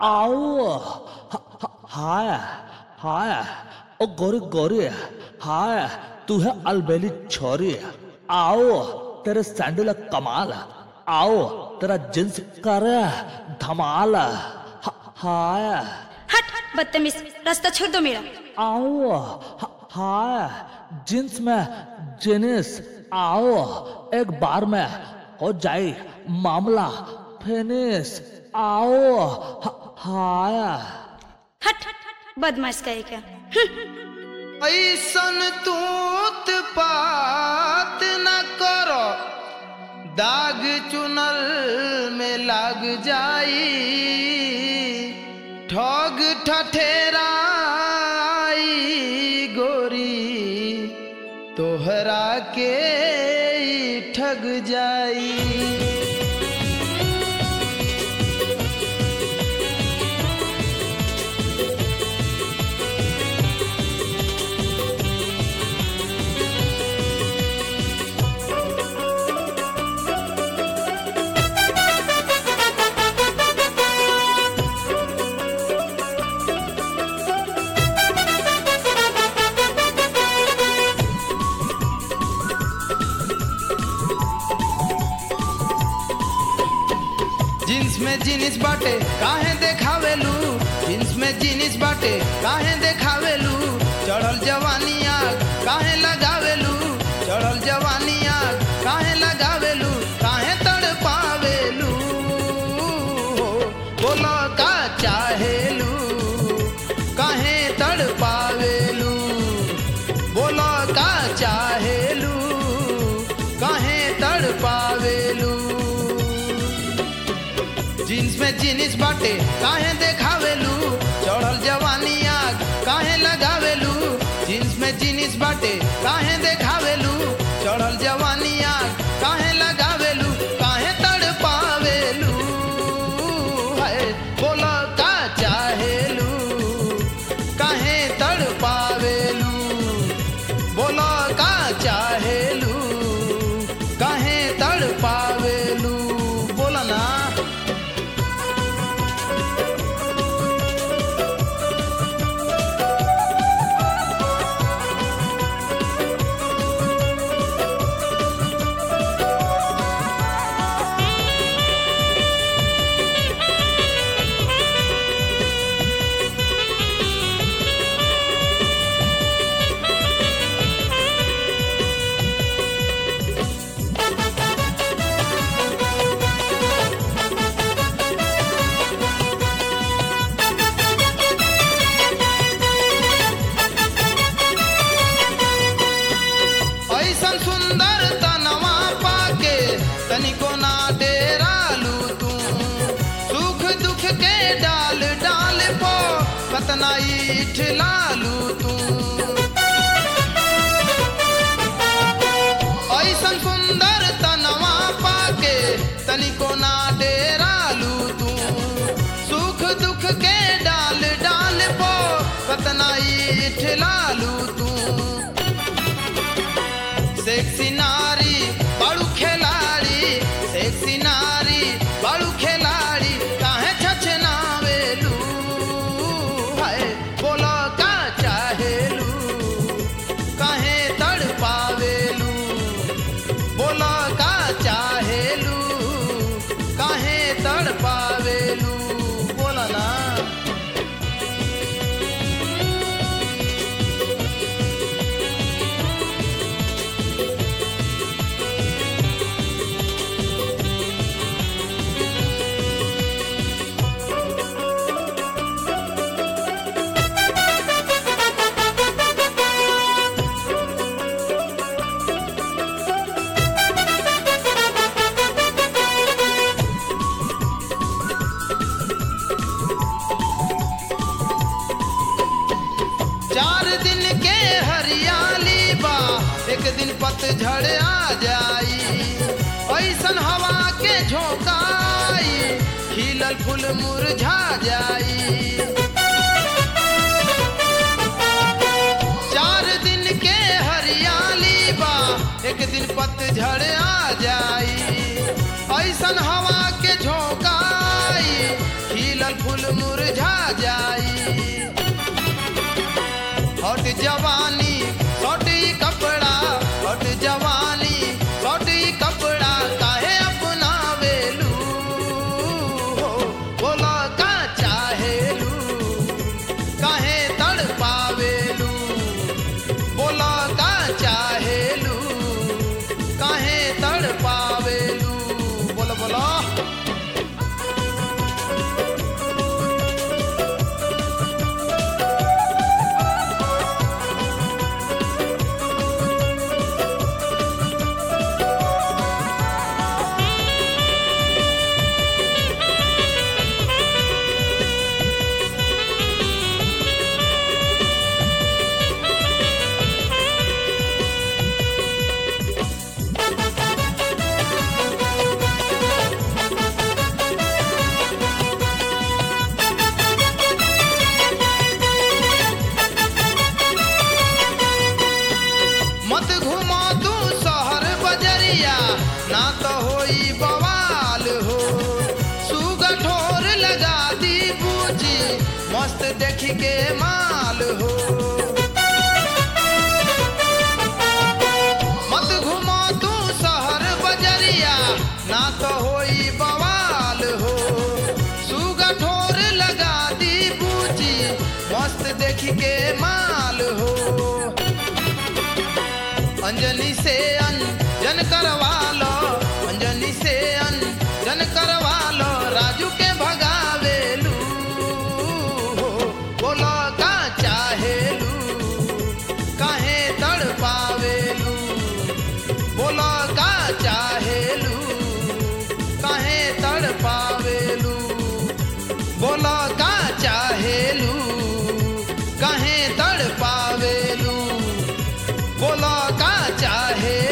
आओ ह- ह- हाय हाय ओ गोरी गोरी हाय तू है अलबेली छोरी आओ तेरे सैंडल कमाल आओ तेरा जींस करे धमाल ह- हाय हट बदतमीज रास्ता छोड़ दो मेरा आओ ह- हाय जींस में जीनिस आओ एक बार में हो जाए मामला फिनिश आओ ह- हाय हट बदमाश कहे क्या ऐसन तूत पात न करो दाग चुनल में लाग जाई ठग ठठेराई गोरी तोहरा के ई ठग जाई जींस में जीनिस बाटे काहे देखावेलू जींस में जीनिस बाटे काहे देखावेलू चढ़ल जवानी आग काहे लगावेलू चढ़ल जवानी आग काहे लगावेलू काहे तड़ पावेलू बोलो का चाहेलू काहे तड़ पावेलू बोलो का चाहेलू काहे तड़ पावेलू जीन्स में जीनिस बाटे काहे देखावेलू चढ़ल जवानी आग काहे लगावेलू जीन्स में जीनिस बाटे काहे देखावेलू चढ़ल जवानी आग काहे लगावेलू काहे तड़ पावेलू है बोला का चाहेलू काहे तड़ पावेलू बोला का चाहेलू काहे तड़ पावेलू बोला ना ऐसन सुंदर तनवा पाके तनिको ना डेरालू तू सुख दुख के डाल डाल पो कतना ईठ लालू तू ऐसन सुंदर तनवा पाके तनिको ना डेरालू तू सुख दुख के डाल डाल पो कतना ईठ लालू तू सेक्सी नारी बड़ू खिलाड़ी सेक्सी नारी बड़ू खिलाड़ी काहे छछनावेलू हाय बोलो का चाहेलू काहे तड़ पावेलू बोलो का चाहेलू काहे तड़ पावेलू बोला ना चार दिन के हरियाली बा एक दिन पतझड़ आ जाई ऐसन हवा के झोंकाई खिलल फूल मुरझा जाई चार दिन के हरियाली बा एक दिन पतझड़ आ जाई ऐसन हवा के झोंकाई खिलल फूल मुरझा जाई हट जवानी सटी कपड़ा हट जवानी सटी कपड़ा काहे अपना वेलू हो बोला का चाहेलू काहे तड़ पावेलू बोला का चाहेलू काहे तड़ पावेलू बोलो बोलो मत घुमा तू शहर बजरिया ना तो होई बवाल हो सुगा ठोर लगा दी बूझी मस्त देख के माल हो मत घुमा तू शहर बजरिया ना तो होई बवाल हो सुगा ठोर लगा दी बूझी मस्त देख के माल हो अंजलि से अंजन करवा लो अंजलि से अंजन करवा लो राजू के भगावेलू बोलो का चाहेलू काहे तड़ पावेलू बोलो का चाहेलू काहे तड़ पावेलू बोलो का चाहेलू काहे तड़ पावेलू बोलो का चाहे